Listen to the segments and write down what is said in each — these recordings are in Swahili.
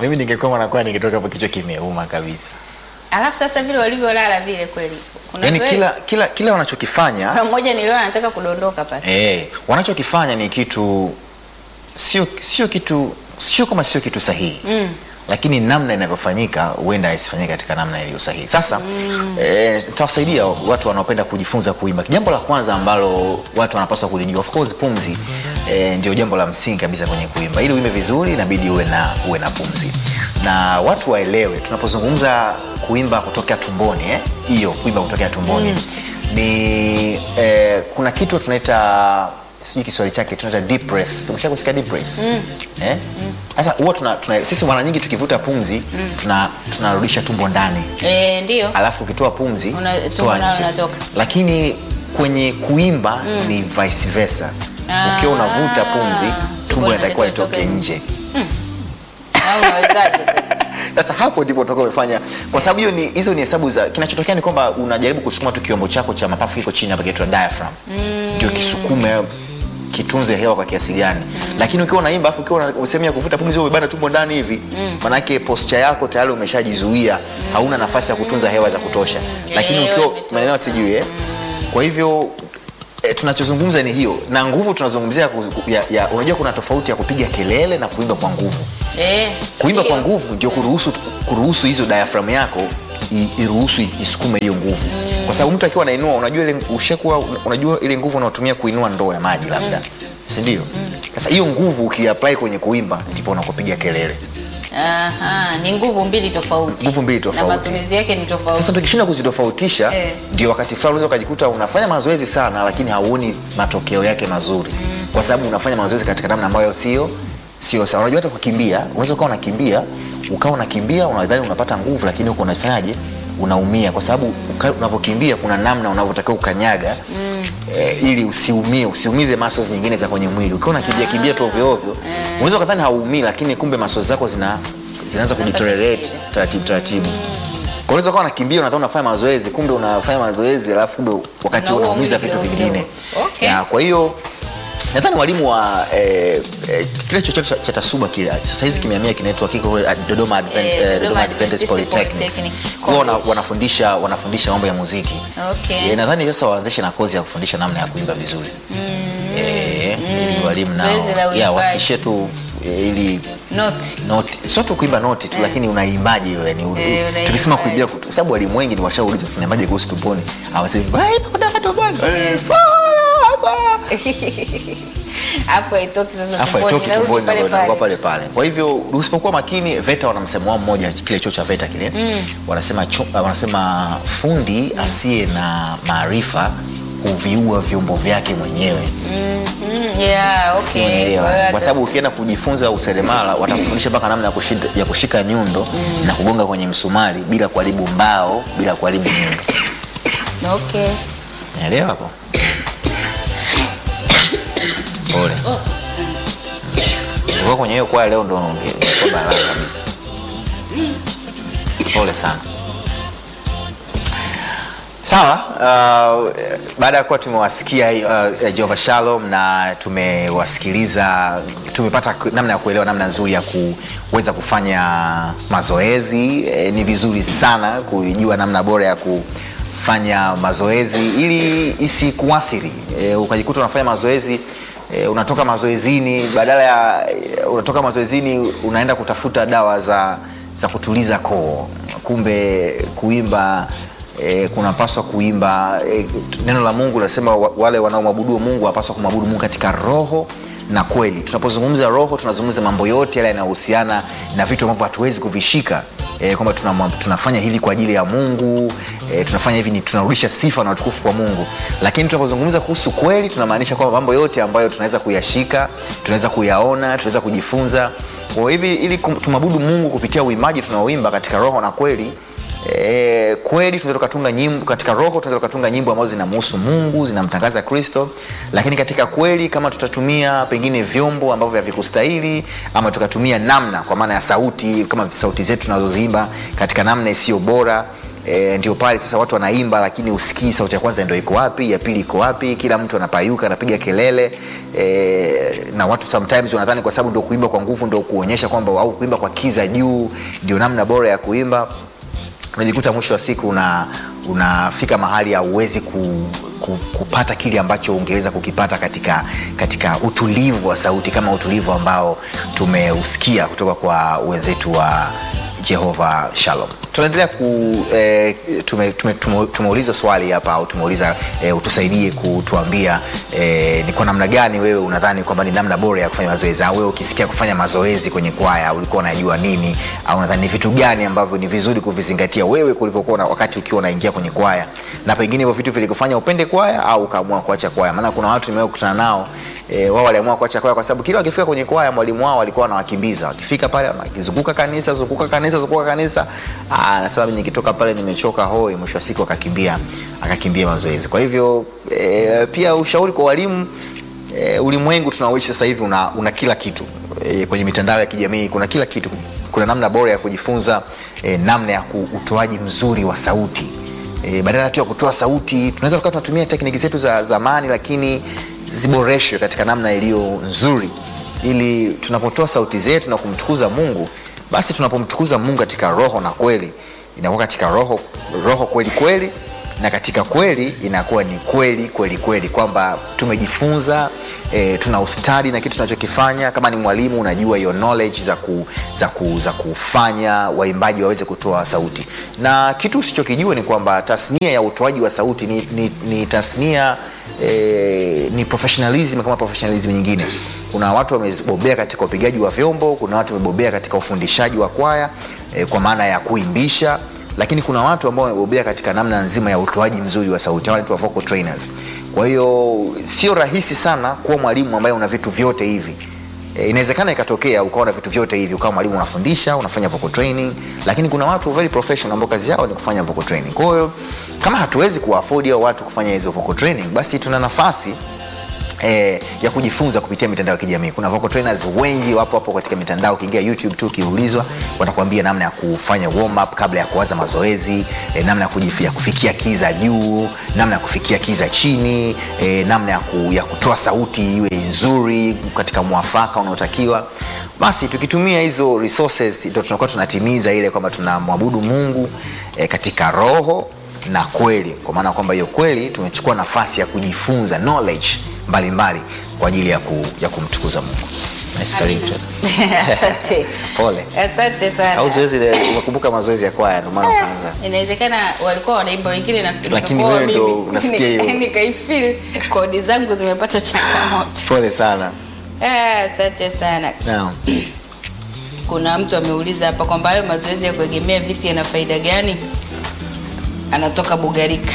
mimi ningekuwa mwanakwaya ningetoka hapo kichwa kimeuma kabisa Alafu sasa vile walivyolala vile kweli. Kuna yaani zoezi- kila kila kila wanachokifanya kuna mmoja niliona anataka kudondoka pale. eh, wanachokifanya ni kitu sio sio kitu sio kama sio kitu sahihi Mm. lakini namna inavyofanyika huenda isifanyike katika namna iliyo sahihi. Sasa mm. eh, tawasaidia watu wanaopenda kujifunza kuimba. Jambo la kwanza ambalo watu wanapaswa kulijua, of course, pumzi eh, ndio jambo la msingi kabisa kwenye kuimba. Ili uimbe vizuri, inabidi uwe na uwe na pumzi, na watu waelewe tunapozungumza kuimba kutokea tumboni eh, hiyo kuimba kutokea tumboni mm. ni eh, kuna kitu tunaita sijui Kiswahili chake tunaita deep breath. Umesha kusikia deep breath? Eh? Sasa huwa tuna, tuna sisi mara nyingi tukivuta pumzi tuna tunarudisha tumbo ndani. Eh, ndio. Alafu ukitoa pumzi Una- tumbo toa nalo nje. linatoka. Lakini kwenye kuimba ni vice versa. Ah, Ukiwa unavuta pumzi tumbo tumbo linatakiwa linatakiwa litoke litoke nje. Na unawezaje sasa? Sasa hapo ndipo utakuwa umefanya, kwa sababu hiyo ni hizo ni hesabu za. Kinachotokea ni kwamba unajaribu kusukuma tu kiombo chako cha mapafu kiko chini hapa kinaitwa diaphragm, ndio kisukume kitunze hewa kwa kiasi gani. Lakini ukiwa unaimba afu ukiwa una sehemu ya kuvuta pumzi wewe umebana tumbo ndani hivi, manake posture yako tayari umeshajizuia, hauna nafasi ya kutunza hewa za kutosha. Lakini Hewa ukiwa imetoka. maneno sijui eh, kwa hivyo E, tunachozungumza ni hiyo na nguvu tunazungumzia ku- ya, ya, unajua kuna tofauti ya kupiga kelele na kuimba kwa nguvu Eh. kuimba ndio. kwa nguvu ndio kuruhusu kuruhusu hizo diaphragm yako i- iruhusu isukume hiyo nguvu kwa sababu mtu akiwa anainua unajua ile ushakuwa unajua ile nguvu unaotumia kuinua ndoo ya maji labda si ndio sasa hiyo nguvu ukiapply kwenye kuimba ndipo unakopiga kelele Aha, ni nguvu mbili tofauti. Nguvu mbili tofauti. Na matumizi yake ni tofauti. sasa tukishinda kuzitofautisha Eh. ndio wakati fulani unaweza ukajikuta unafanya mazoezi sana lakini hauoni matokeo yake mazuri kwa sababu unafanya mazoezi katika namna ambayo sio sio sawa unajua hata kukimbia unaweza ukawa unakimbia ukawa unakimbia unadhani unapata nguvu lakini huko unafanyaje unaumia kwa sababu uka- unavyokimbia kuna namna unavyotakiwa ukanyaga eh, ili usiumie usiumize muscles nyingine za kwenye mwili ukiwa unakimbia kimbia tu ovyo ovyo unaweza ukadhani hauumii lakini kumbe muscles zako zina zinaanza kudeteriorate taratibu taratibu kwa unaweza kuwa unakimbia unadhani unafanya mazoezi kumbe unafanya mazoezi alafu kumbe wakati huo Unaua unaumiza mwili vitu kidogo vingine kidogo. Okay. Ya, kwa hiyo nadhani walimu wa eh, eh, kile chochote cha- cha tasuba kile sasa hizi kimehamia kinaitwa kiko eh, Dodoma Advent, Eh, eh, Dodoma Dodoma Adventist Adventist Polytechnics Polytechnic Kwa wana, College. wanafundisha wanafundisha mambo ya muziki Okay. Eh, nadhani sasa waanzishe na kozi ya kufundisha namna ya kuimba vizuri eh, ili walimu nao Zoezi la ya uimbaji. wasishe tu eh, ili Noti. noti sio tu kuimba noti tu lakini unaimbaje ile ni Eh, unaimbaje. tukisema kuimbia kutu- kwa sababu walimu wengi ni washaulizwa tunaimbaje kuhusu tumboni hawasemi "Wai, kutoka tumboni." Eh, Hapo haitoki sasa afu tumboni, haitoki inarudi tumboni pale na inakuwa pale. pale pale. Kwa hivyo usipokuwa makini, VETA wana msemo wao mmoja, kile chuo cha VETA kile wanasema, chu, wanasema fundi asiye na maarifa huviua vyombo vyake mwenyewe. Mm, yeah, Si okay. unaelewa? Kwa hiyo Kwa sababu ukienda kujifunza useremala watakufundisha mpaka namna ya kushika, ya kushika nyundo na kugonga kwenye msumari bila kuharibu mbao, bila kuharibu nyundo. Okay. Unaelewa hapo? Pole. Ulikuwa kwenye hiyo kwaya leo ndo ungekuwa balaa kabisa. Pole sana. Sawa, uh, baada ya kuwa tumewasikia uh, Jehova Shalom na tumewasikiliza, tumepata ku- namna ya kuelewa namna nzuri ya kuweza kufanya mazoezi. E, ni vizuri sana kujua namna bora ya kufanya mazoezi ili isikuathiri e, ukajikuta unafanya mazoezi e, unatoka mazoezini badala ya e, unatoka mazoezini unaenda kutafuta dawa za, za kutuliza koo, kumbe kuimba e, kunapaswa kuimba e, neno la Mungu linasema wa- wale wanaomwabudu Mungu wapaswa kumwabudu Mungu katika roho na kweli. Tunapozungumza roho, tunazungumza mambo yote yale yanayohusiana na vitu ambavyo hatuwezi kuvishika e, kwamba tuna, tunafanya hili kwa ajili ya Mungu e, tunafanya hivi ni tunarudisha sifa na utukufu kwa Mungu. Lakini tunapozungumza kuhusu kweli, tunamaanisha kwamba mambo yote ambayo tunaweza kuyashika, tunaweza kuyaona, tunaweza kujifunza. Kwa hivi ili kum- tumwabudu Mungu kupitia uimbaji tunaoimba katika roho na kweli E, kweli tunaweza tukatunga nyimbo katika roho, tunaweza tukatunga nyimbo ambazo zinamhusu Mungu, zinamtangaza Kristo, lakini katika kweli, kama tutatumia pengine vyombo ambavyo havikustahili ama tukatumia namna, kwa maana ya sauti, kama sauti zetu tunazoziimba katika namna isiyo bora e, ndio pale sasa watu wanaimba lakini usikii sauti ya kwanza ndio iko wapi ya pili iko wapi kila mtu anapayuka anapiga kelele e, na watu sometimes wanadhani kwa sababu ndio kuimba kwa nguvu ndio kuonyesha kwamba au kuimba kwa kiza juu ndio namna bora ya kuimba unajikuta mwisho wa siku una unafika mahali hauwezi ku, ku, kupata kile ambacho ungeweza kukipata katika, katika utulivu wa sauti kama utulivu ambao tumeusikia kutoka kwa wenzetu wa jehova shalom tunaendelea ku eh, tume, tume, tume, tumeuliza swali hapa au tumeuliza eh, utusaidie kutuambia eh, ni kwa namna gani wewe unadhani kwamba ni namna bora ya kufanya mazoezi au wewe ukisikia kufanya mazoezi kwenye kwaya ulikuwa unajua nini au unadhani ni vitu gani ambavyo ni vizuri kuvizingatia wewe kulivyokuwa na- wakati ukiwa unaingia kwenye kwaya na pengine hivyo vitu vilikufanya upende kwaya au ukaamua kuacha kwaya maana kuna watu nimewahi kukutana nao E, wao waliamua kuacha kwaya kwa sababu kila wakifika kwenye kwaya mwalimu wao walikuwa wanawakimbiza wakifika pale wakizunguka kanisa zunguka kanisa zunguka kanisa Ah, anasema mimi nikitoka pale nimechoka hoi mwisho wa siku akakimbia akakimbia mazoezi kwa hivyo e, pia ushauri kwa walimu e, ulimwengu tunaoishi sasa hivi una, una kila kitu e, kwenye mitandao ya kijamii kuna kila kitu kuna namna bora ya kujifunza e, namna ya ku- utoaji mzuri wa sauti e, badala tu ya kutoa sauti tunaweza tukawa tunatumia tekniki zetu za zamani lakini ziboreshwe katika namna iliyo nzuri ili tunapotoa sauti zetu na kumtukuza mungu basi tunapomtukuza mungu katika roho na kweli inakuwa katika roho roho kweli kweli na katika kweli inakuwa ni kweli kweli kweli kwamba tumejifunza e, tuna ustadi na kitu tunachokifanya kama ni mwalimu unajua hiyo knowledge za, ku, za, ku, za kufanya waimbaji waweze kutoa sauti na kitu usichokijua ni kwamba tasnia ya utoaji wa sauti ni, ni, ni tasnia e, ni professionalism kama professionalism nyingine kuna watu wamebobea katika upigaji wa vyombo kuna watu wamebobea katika ufundishaji wa kwaya e, kwa maana ya kuimbisha lakini kuna watu ambao wamebobea katika namna nzima ya utoaji mzuri wa sauti hawa wanaitwa vocal trainers kwa hiyo sio rahisi sana kuwa mwalimu ambaye una vitu vyote hivi E, inawezekana ikatokea ukawa na vitu vyote hivi ukawa mwalimu unafundisha unafanya vocal training lakini kuna watu very professional ambao kazi yao ni kufanya vocal training kwa hiyo kama hatuwezi kuwaafodi hao watu kufanya hizo vocal training basi tuna nafasi eh, ya kujifunza kupitia mitandao ya kijamii kuna vocal trainers wengi wapo hapo katika mitandao ukiingia youtube tu ukiulizwa watakwambia namna ya kufanya warm up kabla ya kuanza mazoezi eh, namna ya, kujif- ya kufikia kiza juu namna ya kufikia kiza chini eh, namna ya, ku, ya kutoa sauti iwe nzuri katika mwafaka unaotakiwa basi tukitumia hizo resources ndo tunakuwa tunatimiza ile kwamba tunamwabudu mungu eh, katika roho na kweli kwa maana kwamba hiyo kweli tumechukua nafasi ya kujifunza knowledge mbalimbali kwa ajili ya, ku, ya kumtukuza mungu Nice, karibu tena. Asante. pole Asante sana. au zoezi ile umekumbuka mazoezi ya kwaya ndio maana ukaanza inawezekana walikuwa wanaimba wengine na Lakini nikakuwa wewe ndo mimi. unasikia hiyo. nikaifeel kodi zangu zimepata changamoto pole sana Eh, asante sana Naam. kuna mtu ameuliza hapa kwamba hayo mazoezi ya kuegemea viti yana faida gani anatoka bugarika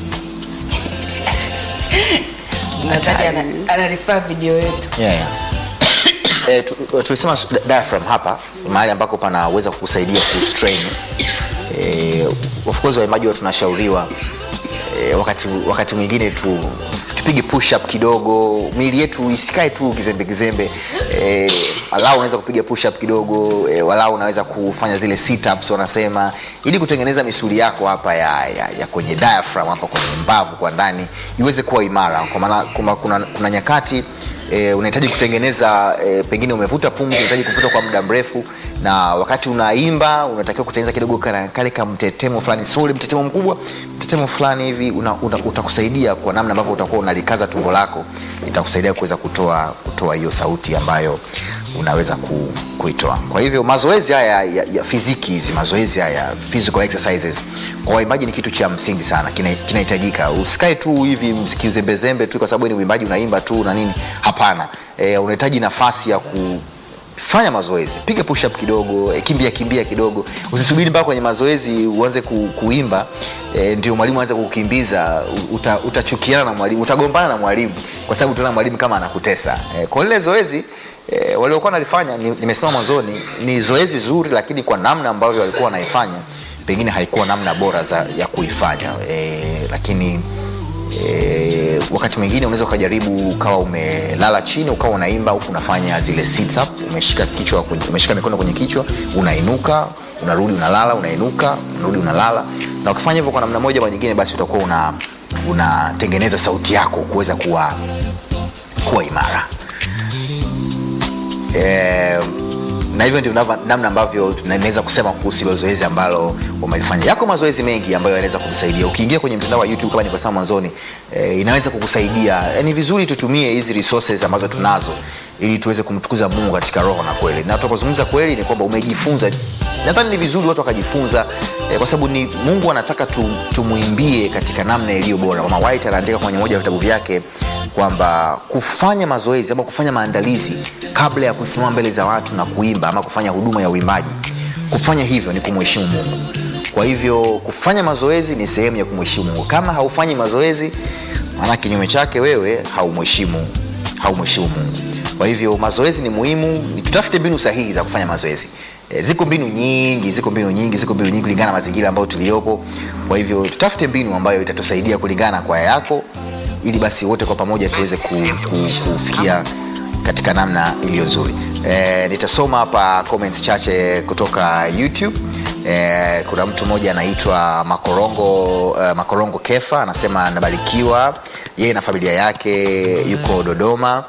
nataka ana- anarifaa video yetu yeah, yeah. E, tulisema su- di- diaphragm hapa ni mahali ambako panaweza kukusaidia kustrain e, of course waimbaji wa tunashauriwa e, wakati, wakati mwingine tu tupige push up kidogo miili yetu isikae tu kizembe kizembe e, walau unaweza kupiga push up kidogo e, walau unaweza kufanya zile sit ups wanasema ili kutengeneza misuli yako hapa ya, ya, ya kwenye diaphragm hapa kwenye mbavu kwa ndani iweze kuwa imara kwa maana kuna, kuna, kuna nyakati e, unahitaji kutengeneza e, pengine umevuta pumzi unahitaji kuvuta kwa muda mrefu na wakati unaimba unatakiwa kutengeneza kidogo kana- kale ka mtetemo fulani sio ule mtetemo mkubwa mtetemo fulani hivi una, una, utakusaidia kwa namna ambavyo utakuwa unalikaza tumbo lako itakusaidia kuweza kutoa kutoa hiyo sauti ambayo unaweza ku, kuitoa kwa hivyo mazoezi haya ya, ya fiziki hizi mazoezi haya physical exercises kwa waimbaji ni kitu cha msingi sana kina- kinahitajika usikae tu hivi kizembezembe tu kwa sababu ni uimbaji unaimba tu na nini hapana e, unahitaji nafasi ya ku fanya mazoezi piga push up kidogo eh, kimbia kimbia kidogo usisubiri mpaka kwenye mazoezi uanze ku, kuimba e, ndio mwalimu aanze kukimbiza uta, utachukiana na mwalimu utagombana na mwalimu kwa sababu utaona mwalimu kama anakutesa e, kwa lile zoezi e, waliokuwa nalifanya ni- nimesema mwanzoni ni zoezi zuri lakini kwa namna ambavyo walikuwa wanaifanya pengine haikuwa namna bora za, ya kuifanya e, lakini e, wakati mwingine unaweza ukajaribu ukawa umelala chini ukawa unaimba huku unafanya zile sit up umeshika kichwa kwenye- umeshika mikono kwenye kichwa unainuka unarudi unalala unainuka unarudi unalala na ukifanya hivyo kwa namna moja ama nyingine basi utakuwa una unatengeneza sauti yako kuweza kuwa kuwa imara eh, na hivyo ndio nava- namna ambavyo tunaweza kusema kuhusu hilo zoezi ambalo umelifanya yako mazoezi mengi ambayo yanaweza kukusaidia ukiingia kwenye mtandao wa youtube kama nilivyosema mwanzoni eh, inaweza kukusaidia Eh, ni vizuri tutumie hizi resources ambazo tunazo ili tuweze kumtukuza mungu katika roho na kweli na tunapozungumza kweli ni kwamba umejifunza nadhani ni vizuri watu wakajifunza eh, kwa sababu ni mungu anataka tu, tumuimbie katika namna iliyo bora mama white anaandika kwenye moja ya vitabu vyake kwamba kufanya mazoezi ama kufanya maandalizi kabla ya kusimama mbele za watu na kuimba ama kufanya huduma ya uimbaji kufanya hivyo ni kumheshimu mungu kwa hivyo kufanya mazoezi ni sehemu ya kumheshimu mungu kama haufanyi mazoezi maana kinyume chake wewe haumheshimu haumheshimu mungu kwa hivyo mazoezi ni muhimu ni tutafute mbinu sahihi za kufanya mazoezi e, ziko mbinu nyingi ziko mbinu nyingi ziko mbinu nyingi kulingana na mazingira ambayo tuliopo kwa hivyo tutafute mbinu ambayo itatusaidia kulingana na kwaya yako ili basi wote kwa pamoja tuweze ku, ku, kufikia katika namna iliyo nzuri e, nitasoma hapa comments chache kutoka youtube e, kuna mtu mmoja anaitwa makorongo uh, makorongo kefa anasema anabarikiwa yeye na familia yake yuko dodoma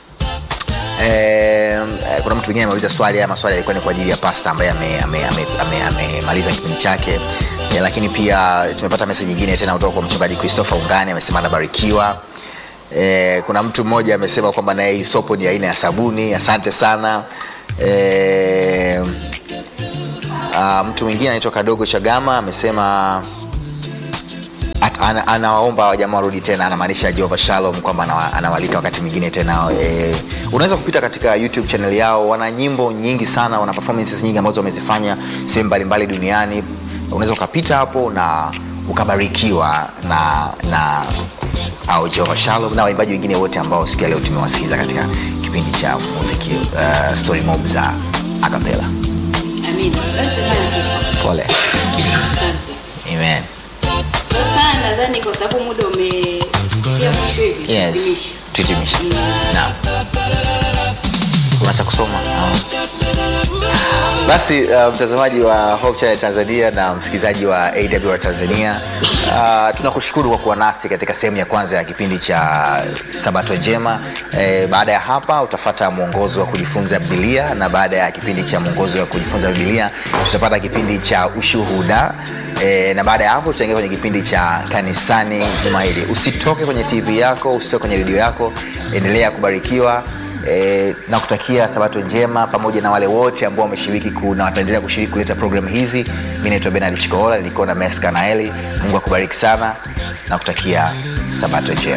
Eh, eh, kuna mtu mwingine ameuliza swali haya maswali yalikuwa ni kwa ajili ya pasta ambaye amemaliza ame, ame, ame, ame amemaliza kipindi chake eh, lakini pia tumepata meseji nyingine tena kutoka kwa mchungaji christopher ungani amesema anabarikiwa eh, kuna mtu mmoja amesema kwamba naye hii sopo ni aina ya sabuni asante sana eh, uh, mtu mwingine anaitwa kadogo chagama amesema At- ana- anawaomba wajamaa warudi tena anamaanisha jehova shalom kwamba anawa- anawalika wakati mwingine tena e, unaweza kupita katika youtube channel yao wana nyimbo nyingi sana wana performances nyingi ambazo wamezifanya sehemu mbalimbali duniani unaweza ukapita hapo na ukabarikiwa na na au jehova shalom na waimbaji wengine wote ambao siku ya leo tumewasikiza katika kipindi cha muziki uh, story mob za akapela Amina. Asante sana. pole Asante. amen Sasa nadhani kwa sababu muda umefikia mwisho hivi yes tuhitimishe. tuhitimishe naam kuna cha kusoma Naam. basi uh, mtazamaji wa Hope Channel Tanzania na msikilizaji wa AWR Tanzania uh, tunakushukuru kwa kuwa nasi katika sehemu ya kwanza ya kipindi cha Sabato Njema. E, baada ya hapa utafata mwongozo wa kujifunza Biblia na baada ya kipindi cha mwongozo wa kujifunza Biblia tutapata kipindi cha ushuhuda e, na baada ya hapo tutaingia kwenye kipindi cha kanisani juma hili. Usitoke kwenye TV yako, usitoke kwenye redio yako, endelea kubarikiwa e, na kutakia sabato njema pamoja na wale wote ambao wameshiriki ku- na wataendelea kushiriki kuleta programu hizi mi naitwa benard chikohola nilikuwa na meska naeli mungu akubariki sana na kutakia sabato njema